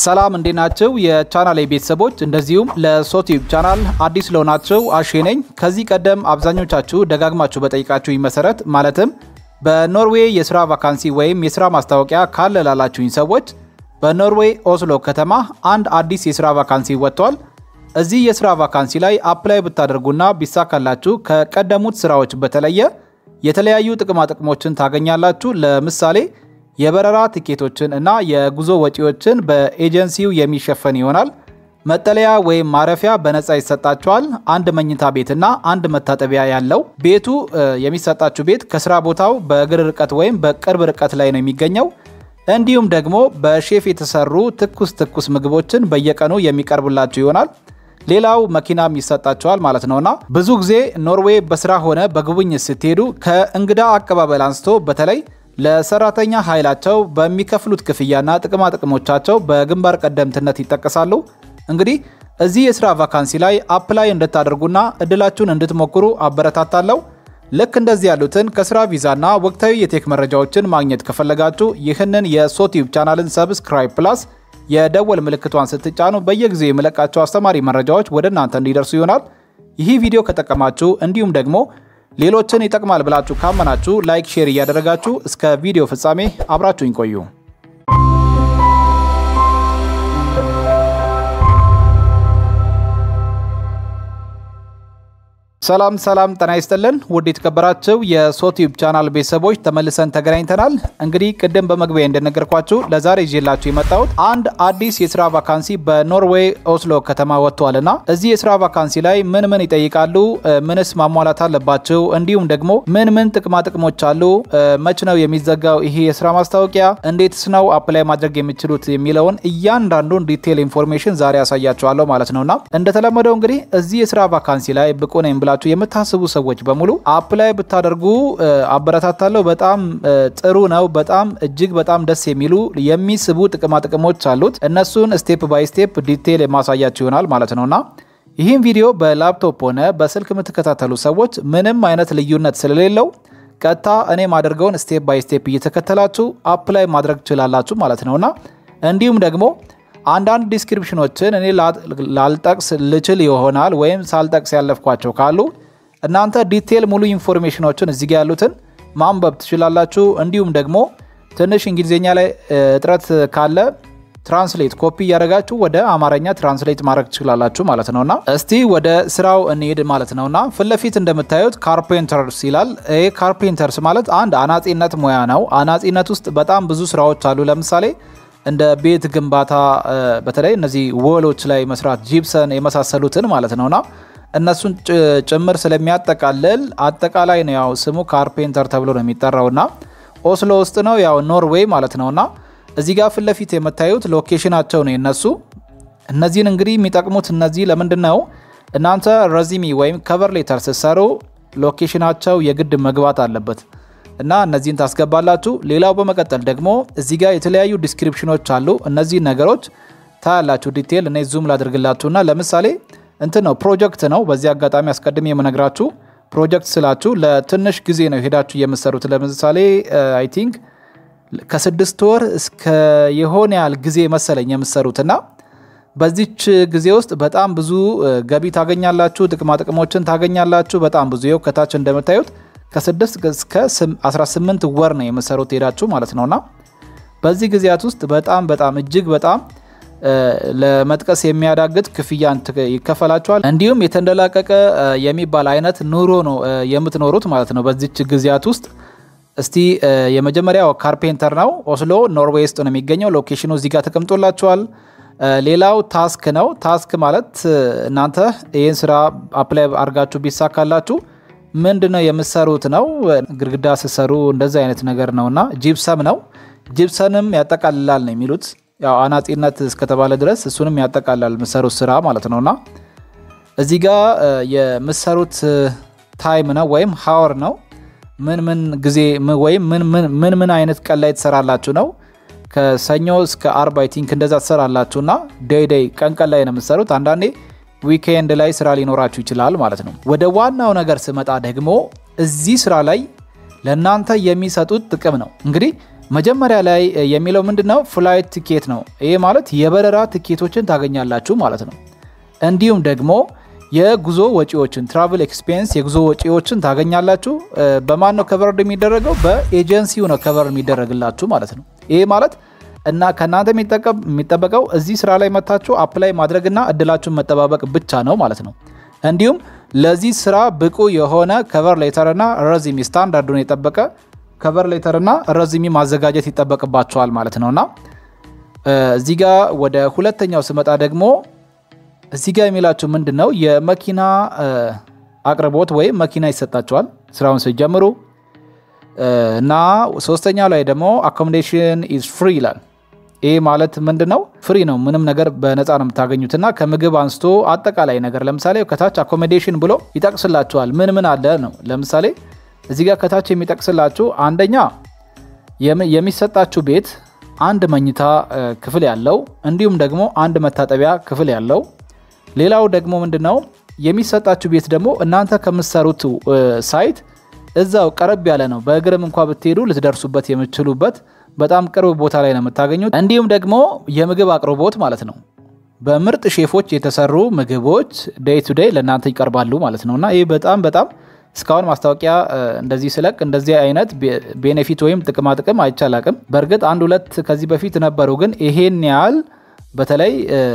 ሰላም እንዴት ናቸው? የቻናል ቤተሰቦች እንደዚሁም ለሶቲዩብ ቻናል አዲስ ለሆናችሁ አሼ ነኝ። ከዚህ ቀደም አብዛኞቻችሁ ደጋግማችሁ በጠይቃችሁኝ መሰረት ማለትም በኖርዌይ የስራ ቫካንሲ ወይም የስራ ማስታወቂያ ካለ ላላችሁኝ ሰዎች በኖርዌይ ኦስሎ ከተማ አንድ አዲስ የስራ ቫካንሲ ወጥቷል። እዚህ የስራ ቫካንሲ ላይ አፕላይ ብታደርጉና ቢሳካላችሁ ከቀደሙት ስራዎች በተለየ የተለያዩ ጥቅማጥቅሞችን ታገኛላችሁ። ለምሳሌ የበረራ ትኬቶችን እና የጉዞ ወጪዎችን በኤጀንሲው የሚሸፈን ይሆናል። መጠለያ ወይም ማረፊያ በነፃ ይሰጣቸዋል። አንድ መኝታ ቤትና አንድ መታጠቢያ ያለው ቤቱ የሚሰጣችሁ ቤት ከስራ ቦታው በእግር ርቀት ወይም በቅርብ ርቀት ላይ ነው የሚገኘው። እንዲሁም ደግሞ በሼፍ የተሰሩ ትኩስ ትኩስ ምግቦችን በየቀኑ የሚቀርብላችሁ ይሆናል። ሌላው መኪናም ይሰጣቸዋል ማለት ነውና ብዙ ጊዜ ኖርዌይ በስራ ሆነ በጉብኝት ስትሄዱ ከእንግዳ አቀባበል አንስቶ በተለይ ለሰራተኛ ኃይላቸው በሚከፍሉት ክፍያና ጥቅማ ጥቅሞቻቸው በግንባር ቀደምትነት ይጠቀሳሉ። እንግዲህ እዚህ የስራ ቫካንሲ ላይ አፕላይ እንድታደርጉና እድላችሁን እንድትሞክሩ አበረታታለሁ። ልክ እንደዚህ ያሉትን ከስራ ቪዛና ወቅታዊ የቴክ መረጃዎችን ማግኘት ከፈለጋችሁ ይህንን የሶቲዩብ ቻናልን ሰብስክራይብ ፕላስ የደወል ምልክቷን ስትጫኑ በየጊዜው የመለቃቸው አስተማሪ መረጃዎች ወደ እናንተ እንዲደርሱ ይሆናል። ይህ ቪዲዮ ከጠቀማችሁ እንዲሁም ደግሞ ሌሎችን ይጠቅማል ብላችሁ ካመናችሁ ላይክ፣ ሼር እያደረጋችሁ እስከ ቪዲዮ ፍጻሜ አብራችሁኝ ቆዩ። ሰላም ሰላም፣ ጤና ይስጥልን ውድ የተከበራችሁ የሶቲዩብ ቻናል ቤተሰቦች ተመልሰን ተገናኝተናል። እንግዲህ ቅድም በመግቢያ እንደነገርኳችሁ ለዛሬ ይዤላችሁ የመጣሁት አንድ አዲስ የስራ ቫካንሲ በኖርዌይ ኦስሎ ከተማ ወጥቷልና እዚህ የስራ ቫካንሲ ላይ ምን ምን ይጠይቃሉ፣ ምንስ ማሟላት አለባቸው፣ እንዲሁም ደግሞ ምን ምን ጥቅማ ጥቅሞች አሉ፣ መች ነው የሚዘጋው ይሄ የስራ ማስታወቂያ፣ እንዴትስ ነው አፕላይ ማድረግ የሚችሉት የሚለውን እያንዳንዱን ዲቴል ኢንፎርሜሽን ዛሬ ያሳያችኋለሁ ማለት ነውና እንደተለመደው እንግዲህ እዚህ የስራ ቫካንሲ ላይ ብቁ ነኝ ብላችሁ የምታስቡ ሰዎች በሙሉ አፕላይ ብታደርጉ አበረታታለሁ። በጣም ጥሩ ነው። በጣም እጅግ በጣም ደስ የሚሉ የሚስቡ ጥቅማ ጥቅሞች አሉት። እነሱን ስቴፕ ባይ ስቴፕ ዲቴል የማሳያችሁ ይሆናል ማለት ነውና ይህም ቪዲዮ በላፕቶፕ ሆነ በስልክ የምትከታተሉ ሰዎች ምንም አይነት ልዩነት ስለሌለው ቀጥታ እኔ ማደርገውን ስቴፕ ባይ ስቴፕ እየተከተላችሁ አፕላይ ማድረግ ትችላላችሁ ማለት ነውና እንዲሁም ደግሞ አንዳንድ ዲስክሪፕሽኖችን እኔ ላልጠቅስ ልችል ይሆናል ወይም ሳልጠቅስ ያለፍኳቸው ካሉ እናንተ ዲቴል ሙሉ ኢንፎርሜሽኖችን እዚህ ጋ ያሉትን ማንበብ ትችላላችሁ። እንዲሁም ደግሞ ትንሽ እንግሊዝኛ ላይ እጥረት ካለ ትራንስሌት ኮፒ እያደረጋችሁ ወደ አማርኛ ትራንስሌት ማድረግ ትችላላችሁ ማለት ነውና እስቲ ወደ ስራው እንሄድ ማለት ነውና ፊት ለፊት እንደምታዩት ካርፔንተርስ ይላል። ይህ ካርፔንተርስ ማለት አንድ አናጺነት ሙያ ነው። አናጺነት ውስጥ በጣም ብዙ ስራዎች አሉ። ለምሳሌ እንደ ቤት ግንባታ በተለይ እነዚህ ወሎች ላይ መስራት ጂፕሰን የመሳሰሉትን ማለት ነውና እነሱን ጭምር ስለሚያጠቃልል አጠቃላይ ነው። ያው ስሙ ካርፔንተር ተብሎ ነው የሚጠራውና ኦስሎ ውስጥ ነው ያው ኖርዌይ ማለት ነውና እዚህ ጋር ፊት ለፊት የምታዩት ሎኬሽናቸው ነው የነሱ። እነዚህን እንግዲህ የሚጠቅሙት እነዚህ ለምንድን ነው እናንተ ረዚሚ ወይም ከቨር ሌተር ስትሰሩ ሎኬሽናቸው የግድ መግባት አለበት እና እነዚህን ታስገባላችሁ። ሌላው በመቀጠል ደግሞ እዚህ ጋር የተለያዩ ዲስክሪፕሽኖች አሉ። እነዚህ ነገሮች ታያላችሁ። ዲቴል እኔ ዙም ላድርግላችሁና ለምሳሌ እንትን ነው ፕሮጀክት ነው። በዚህ አጋጣሚ አስቀድሜ የምነግራችሁ ፕሮጀክት ስላችሁ ለትንሽ ጊዜ ነው ሄዳችሁ የምሰሩት። ለምሳሌ አይ ቲንክ ከስድስት ወር እስከ የሆነ ያህል ጊዜ መሰለኝ የምሰሩትና በዚች ጊዜ ውስጥ በጣም ብዙ ገቢ ታገኛላችሁ፣ ጥቅማ ጥቅሞችን ታገኛላችሁ። በጣም ብዙ ይኸው ከታች እንደምታዩት ከስድስት እስከ 18 ወር ነው የምሰሩት ሄዳችሁ ማለት ነውና በዚህ ጊዜያት ውስጥ በጣም በጣም እጅግ በጣም ለመጥቀስ የሚያዳግት ክፍያ ይከፈላቸዋል። እንዲሁም የተንደላቀቀ የሚባል አይነት ኑሮ ነው የምትኖሩት ማለት ነው በዚች ጊዜያት ውስጥ። እስቲ የመጀመሪያው ካርፔንተር ነው። ኦስሎ ኖርዌይ ውስጥ ነው የሚገኘው። ሎኬሽኑ እዚህ ጋር ተቀምጦላቸዋል። ሌላው ታስክ ነው። ታስክ ማለት እናንተ ይህን ስራ አፕላይ አድርጋችሁ ቢሳካላችሁ ምንድን ነው የምሰሩት ነው። ግድግዳ ስሰሩ እንደዚህ አይነት ነገር ነውና ጂፕሰም ነው። ጂፕሰንም ያጠቃልላል ነው የሚሉት ያው አናጺነት እስከተባለ ድረስ እሱንም ያጠቃላል የምሰሩት ስራ ማለት ነውና እዚህ ጋር የምሰሩት ታይም ነው ወይም ሀወር ነው። ምን ምን ጊዜ ወይም ምን ምን አይነት ቀን ላይ ትሰራላችሁ ነው። ከሰኞ እስከ አርብ አይ ቲንክ እንደዛ ትሰራላችሁና ዴይ ዴይ ቀን ቀን ላይ ነው የምትሰሩት። አንዳንዴ ዊኬንድ ላይ ስራ ሊኖራችሁ ይችላል ማለት ነው። ወደ ዋናው ነገር ስመጣ ደግሞ እዚህ ስራ ላይ ለእናንተ የሚሰጡት ጥቅም ነው። እንግዲህ መጀመሪያ ላይ የሚለው ምንድን ነው? ፍላይት ቲኬት ነው። ይሄ ማለት የበረራ ትኬቶችን ታገኛላችሁ ማለት ነው። እንዲሁም ደግሞ የጉዞ ወጪዎችን ትራቭል ኤክስፔንስ የጉዞ ወጪዎችን ታገኛላችሁ። በማን ነው ከቨር የሚደረገው? በኤጀንሲው ነው ከቨር የሚደረግላችሁ ማለት ነው። ይሄ ማለት እና ከእናንተ የሚጠበቀው እዚህ ስራ ላይ መታችሁ አፕላይ ማድረግና እድላችሁን መጠባበቅ ብቻ ነው ማለት ነው። እንዲሁም ለዚህ ስራ ብቁ የሆነ ከቨር ሌተርና ረዚሚ ስታንዳርዱን የጠበቀ ከቨር ሌተርና ረዚሚ ማዘጋጀት ይጠበቅባቸዋል ማለት ነውና እዚህ ጋ ወደ ሁለተኛው ስመጣ ደግሞ እዚህ ጋ የሚላችሁ ምንድን ነው የመኪና አቅርቦት ወይም መኪና ይሰጣቸዋል ስራውን ሲጀምሩ እና ሶስተኛው ላይ ደግሞ አኮሞዴሽን ኢዝ ፍሪ ይላል። ይህ ማለት ምንድን ነው? ፍሪ ነው። ምንም ነገር በነፃ ነው የምታገኙትና ከምግብ አንስቶ አጠቃላይ ነገር ለምሳሌ ከታች አኮሞዴሽን ብሎ ይጠቅስላችኋል። ምን ምን አለ ነው። ለምሳሌ እዚህ ጋር ከታች የሚጠቅስላችሁ አንደኛ የሚሰጣችሁ ቤት አንድ መኝታ ክፍል ያለው እንዲሁም ደግሞ አንድ መታጠቢያ ክፍል ያለው። ሌላው ደግሞ ምንድን ነው የሚሰጣችሁ ቤት ደግሞ እናንተ ከምትሰሩት ሳይት እዛው ቀረብ ያለ ነው። በእግርም እንኳ ብትሄዱ ልትደርሱበት የምትችሉበት በጣም ቅርብ ቦታ ላይ ነው የምታገኙት። እንዲሁም ደግሞ የምግብ አቅርቦት ማለት ነው። በምርጥ ሼፎች የተሰሩ ምግቦች ዴይ ቱ ዴይ ለእናንተ ይቀርባሉ ማለት ነው እና ይህ በጣም በጣም እስካሁን ማስታወቂያ እንደዚህ ስለቅ እንደዚህ አይነት ቤኔፊት ወይም ጥቅማ ጥቅም አይቻላቅም። በእርግጥ አንድ ሁለት ከዚህ በፊት ነበሩ፣ ግን ይሄን ያህል በተለይ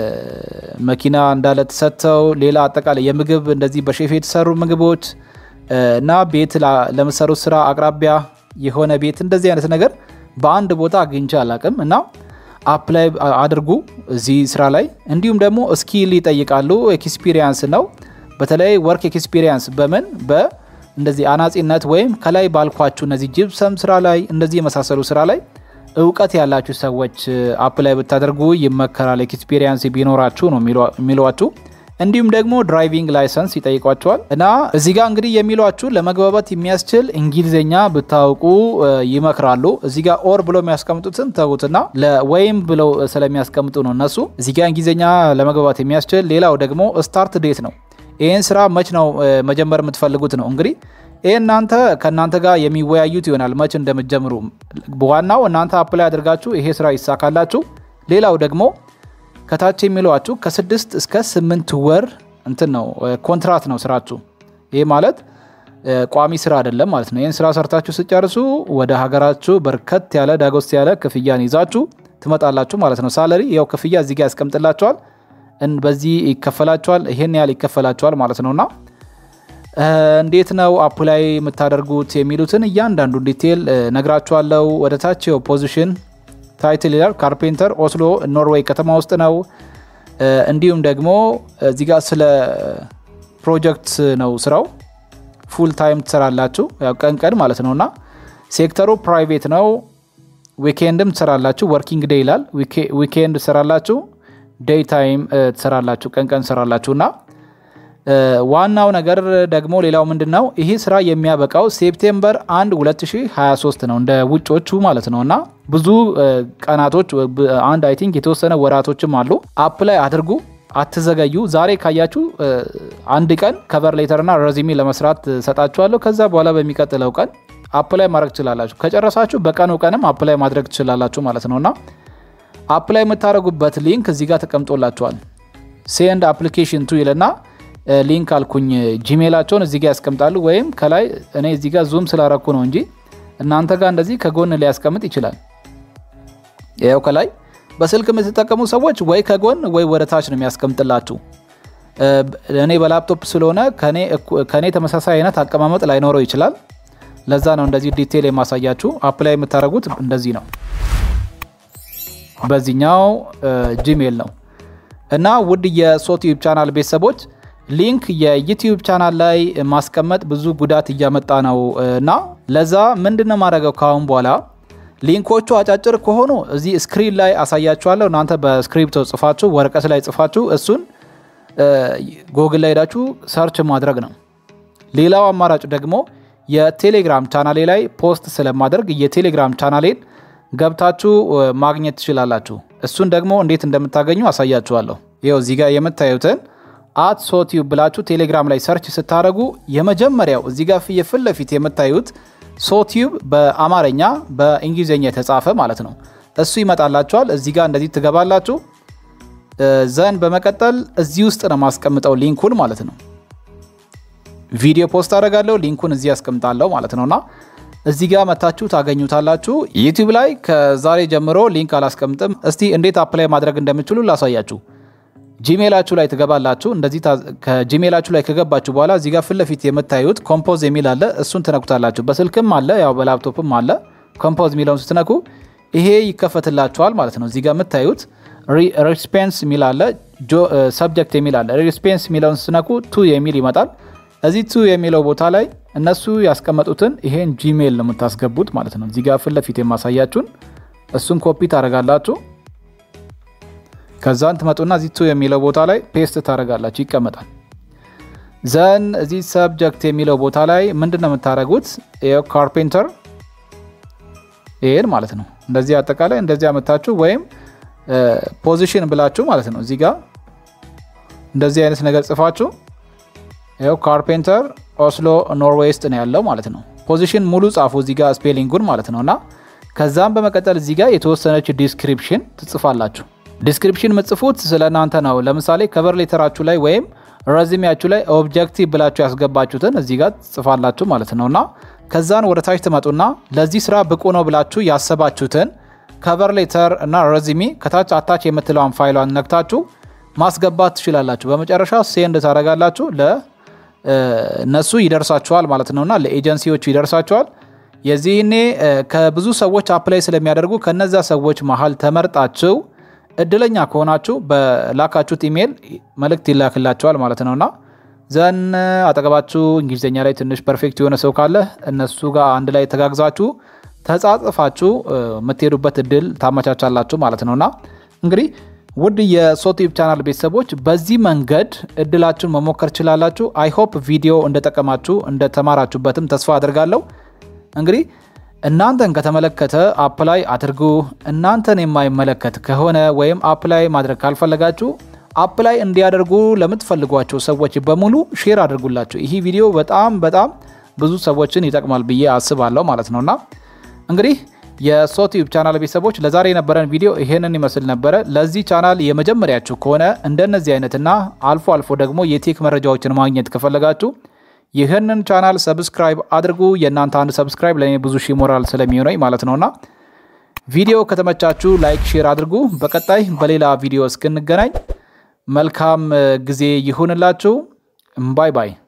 መኪና እንዳለ ተሰጥተው ሌላ አጠቃላይ የምግብ እንደዚህ በሼፍ የተሰሩ ምግቦች እና ቤት ለምሰሩት ስራ አቅራቢያ የሆነ ቤት እንደዚህ አይነት ነገር በአንድ ቦታ አግኝቼ አላቅም እና አፕላይ አድርጉ እዚህ ስራ ላይ። እንዲሁም ደግሞ ስኪል ይጠይቃሉ። ኤክስፒሪየንስ ነው። በተለይ ወርክ ኤክስፒሪየንስ በምን በ እንደዚህ አናጺነት ወይም ከላይ ባልኳችሁ እነዚህ ጅብሰም ስራ ላይ እንደዚህ የመሳሰሉ ስራ ላይ እውቀት ያላችሁ ሰዎች አፕላይ ብታደርጉ ይመከራል። ኤክስፒሪየንስ ቢኖራችሁ ነው የሚሏችሁ። እንዲሁም ደግሞ ድራይቪንግ ላይሰንስ ይጠይቋቸዋል እና እዚህ ጋር እንግዲህ የሚሏችሁ ለመግባባት የሚያስችል እንግሊዝኛ ብታውቁ ይመክራሉ። እዚህ ጋር ኦር ብሎ የሚያስቀምጡትን ተዉትና ለወይም ብለው ስለሚያስቀምጡ ነው እነሱ እዚህ ጋር እንግሊዝኛ ለመግባባት የሚያስችል ሌላው ደግሞ ስታርት ዴት ነው። ይህን ስራ መች ነው መጀመር የምትፈልጉት ነው እንግዲህ ይህ እናንተ ከእናንተ ጋር የሚወያዩት ይሆናል መች እንደምትጀምሩ። ዋናው እናንተ አፕላይ አድርጋችሁ ይሄ ስራ ይሳካላችሁ። ሌላው ደግሞ ከታች የሚለዋችሁ ከስድስት እስከ ስምንት ወር እንትን ነው ኮንትራት ነው ስራችሁ። ይህ ማለት ቋሚ ስራ አይደለም ማለት ነው። ይህን ስራ ሰርታችሁ ስጨርሱ ወደ ሀገራችሁ በርከት ያለ ዳጎስ ያለ ክፍያን ይዛችሁ ትመጣላችሁ ማለት ነው። ሳለሪ ያው ክፍያ እዚህ ጋር ያስቀምጥላቸዋል። በዚህ ይከፈላቸዋል፣ ይሄን ያህል ይከፈላቸዋል ማለት ነውና እንዴት ነው አፕላይ የምታደርጉት የሚሉትን እያንዳንዱ ዲቴል ነግራችኋለሁ። ወደ ታች ፖዚሽን ታይትል ይላል። ካርፔንተር ኦስሎ ኖርዌይ ከተማ ውስጥ ነው። እንዲሁም ደግሞ እዚህ ጋር ስለ ፕሮጀክት ነው ስራው። ፉል ታይም ትሰራላችሁ፣ ያው ቀን ቀን ማለት ነው እና ሴክተሩ ፕራይቬት ነው። ዊኬንድም ትሰራላችሁ። ወርኪንግ ዴይ ይላል። ዊኬንድ ትሰራላችሁ፣ ዴይ ታይም ትሰራላችሁ፣ ቀን ቀን ትሰራላችሁ እና ዋናው ነገር ደግሞ ሌላው ምንድን ነው ይህ ስራ የሚያበቃው ሴፕቴምበር 1 2023 ነው እንደ ውጮቹ ማለት ነው እና ብዙ ቀናቶች አንድ አይ ቲንክ የተወሰነ ወራቶችም አሉ። አፕላይ አድርጉ፣ አትዘገዩ። ዛሬ ካያችሁ አንድ ቀን ከቨር ሌተርና ረዚሚ ለመስራት ሰጣችኋለሁ። ከዛ በኋላ በሚቀጥለው ቀን አፕላይ ማድረግ ትችላላችሁ። ከጨረሳችሁ በቀኑ ቀንም አፕላይ ማድረግ ትችላላችሁ ማለት ነው እና አፕላይ የምታደርጉበት ሊንክ እዚህ ጋር ተቀምጦላችኋል። ሴንድ አፕሊኬሽን ቱ ይልና ሊንክ አልኩኝ ጂሜላቸውን እዚህ ጋር ያስቀምጣሉ። ወይም ከላይ እኔ እዚህ ጋር ዙም ስላረኩ ነው እንጂ እናንተ ጋር እንደዚህ ከጎን ሊያስቀምጥ ይችላል። ያው ከላይ በስልክ የምትጠቀሙ ሰዎች ወይ ከጎን ወይ ወደ ታች ነው የሚያስቀምጥላችሁ። እኔ በላፕቶፕ ስለሆነ ከኔ ተመሳሳይ አይነት አቀማመጥ ላይኖረው ይችላል። ለዛ ነው እንደዚህ ዲቴል የማሳያችሁ። አፕላይ የምታደርጉት እንደዚህ ነው። በዚህኛው ጂሜል ነው እና ውድ የሶቲዩብ ቻናል ቤተሰቦች ሊንክ የዩቲዩብ ቻናል ላይ ማስቀመጥ ብዙ ጉዳት እያመጣ ነው እና ለዛ ምንድነው ማድረገው ካሁን በኋላ ሊንኮቹ አጫጭር ከሆኑ እዚህ ስክሪን ላይ አሳያችኋለሁ። እናንተ በስክሪፕቶ ጽፋችሁ ወረቀት ላይ ጽፋችሁ እሱን ጎግል ላይ ሄዳችሁ ሰርች ማድረግ ነው። ሌላው አማራጭ ደግሞ የቴሌግራም ቻናሌ ላይ ፖስት ስለማደርግ የቴሌግራም ቻናሌን ገብታችሁ ማግኘት ትችላላችሁ። እሱን ደግሞ እንዴት እንደምታገኙ አሳያችኋለሁ። ይኸው እዚህ ጋር የምታዩትን አት ሶቲዩብ ብላችሁ ቴሌግራም ላይ ሰርች ስታደረጉ የመጀመሪያው እዚህ ጋር ፊት ለፊት የምታዩት ሶቲዩብ በአማርኛ በእንግሊዝኛ የተጻፈ ማለት ነው። እሱ ይመጣላችኋል። እዚህ ጋር እንደዚህ ትገባላችሁ። ዘን በመቀጠል እዚህ ውስጥ ነው ማስቀምጠው ሊንኩን ማለት ነው። ቪዲዮ ፖስት አደርጋለሁ ሊንኩን እዚህ ያስቀምጣለሁ ማለት ነውና እዚህ ጋር መታችሁ ታገኙታላችሁ። ዩቲዩብ ላይ ከዛሬ ጀምሮ ሊንክ አላስቀምጥም። እስቲ እንዴት አፕላይ ማድረግ እንደምችሉ ላሳያችሁ። ጂሜላችሁ ላይ ትገባላችሁ። እንደዚህ ከጂሜላችሁ ላይ ከገባችሁ በኋላ እዚህ ጋር ፊት ለፊት የምታዩት ኮምፖዝ የሚል አለ። እሱን ትነኩታላችሁ። በስልክም አለ፣ ያው በላፕቶፕም አለ። ኮምፖዝ የሚለውን ስትነኩ ይሄ ይከፈትላችኋል ማለት ነው። እዚህ ጋር የምታዩት ሪስፔንስ የሚል አለ፣ ሰብጀክት የሚል አለ። ሪስፔንስ የሚለውን ስትነኩ ቱ የሚል ይመጣል። እዚህ ቱ የሚለው ቦታ ላይ እነሱ ያስቀመጡትን ይሄን ጂሜል ነው የምታስገቡት ማለት ነው። እዚህ ጋር ፊት ለፊት የማሳያችሁን እሱን ኮፒ ታደርጋላችሁ። ከዛን ትመጡና እዚህ ቱ የሚለው ቦታ ላይ ፔስት ታደርጋላችሁ፣ ይቀመጣል። ዘን እዚህ ሰብጀክት የሚለው ቦታ ላይ ምንድን ነው የምታደርጉት? ካርፔንተር ይሄን ማለት ነው። እንደዚህ አጠቃላይ እንደዚህ አመታችሁ ወይም ፖዚሽን ብላችሁ ማለት ነው። እዚህ ጋር እንደዚህ አይነት ነገር ጽፋችሁ ይኸው ካርፔንተር ኦስሎ ኖርዌይ ውስጥ ነው ያለው ማለት ነው። ፖዚሽን ሙሉ ጻፉ እዚህ ጋር ስፔሊንጉን ማለት ነው። እና ከዛም በመቀጠል እዚህ ጋር የተወሰነች ዲስክሪፕሽን ትጽፋላችሁ። ዲስክሪፕሽን የምትጽፉት ስለ እናንተ ነው። ለምሳሌ ከቨር ሌተራችሁ ላይ ወይም ረዚሚያችሁ ላይ ኦብጀክቲቭ ብላችሁ ያስገባችሁትን እዚህ ጋር ትጽፋላችሁ ማለት ነው። እና ከዛን ወደ ታች ትመጡና ለዚህ ስራ ብቁ ነው ብላችሁ ያሰባችሁትን ከቨር ሌተር እና ረዚሚ ከታች አታች የምትለውን ፋይሏን ነክታችሁ ማስገባት ትችላላችሁ። በመጨረሻ ሴንድ ታደርጋላችሁ እነሱ ይደርሳቸዋል ማለት ነውና ለኤጀንሲዎቹ ይደርሳቸዋል። የዚህኔ ከብዙ ሰዎች አፕላይ ስለሚያደርጉ ከነዛ ሰዎች መሀል ተመርጣችሁ እድለኛ ከሆናችሁ በላካችሁት ኢሜይል መልእክት ይላክላቸዋል ማለት ነውና ዘን አጠገባችሁ እንግሊዝኛ ላይ ትንሽ ፐርፌክት የሆነ ሰው ካለ እነሱ ጋር አንድ ላይ ተጋግዛችሁ ተጻጽፋችሁ የምትሄዱበት እድል ታመቻቻላችሁ ማለት ነውና እንግዲህ ውድ የሶቲዩብ ቻናል ቤተሰቦች በዚህ መንገድ እድላችሁን መሞከር ችላላችሁ። አይሆፕ ቪዲዮ እንደጠቀማችሁ እንደተማራችሁበትም ተስፋ አድርጋለሁ። እንግዲህ እናንተን ከተመለከተ አፕላይ አድርጉ። እናንተን የማይመለከት ከሆነ ወይም አፕላይ ማድረግ ካልፈለጋችሁ አፕላይ እንዲያደርጉ ለምትፈልጓቸው ሰዎች በሙሉ ሼር አድርጉላቸው። ይህ ቪዲዮ በጣም በጣም ብዙ ሰዎችን ይጠቅማል ብዬ አስባለሁ ማለት ነውና እንግዲህ የሶቲዩብ ቻናል ቤተሰቦች ለዛሬ የነበረን ቪዲዮ ይሄንን ይመስል ነበረ። ለዚህ ቻናል የመጀመሪያችሁ ከሆነ እንደነዚህ አይነትና አልፎ አልፎ ደግሞ የቴክ መረጃዎችን ማግኘት ከፈለጋችሁ ይህንን ቻናል ሰብስክራይብ አድርጉ። የእናንተ አንድ ሰብስክራይብ ለእኔ ብዙ ሺህ ሞራል ስለሚሆነኝ ማለት ነውና ቪዲዮ ከተመቻችሁ ላይክ፣ ሼር አድርጉ። በቀጣይ በሌላ ቪዲዮ እስክንገናኝ መልካም ጊዜ ይሁንላችሁ። ባይ ባይ።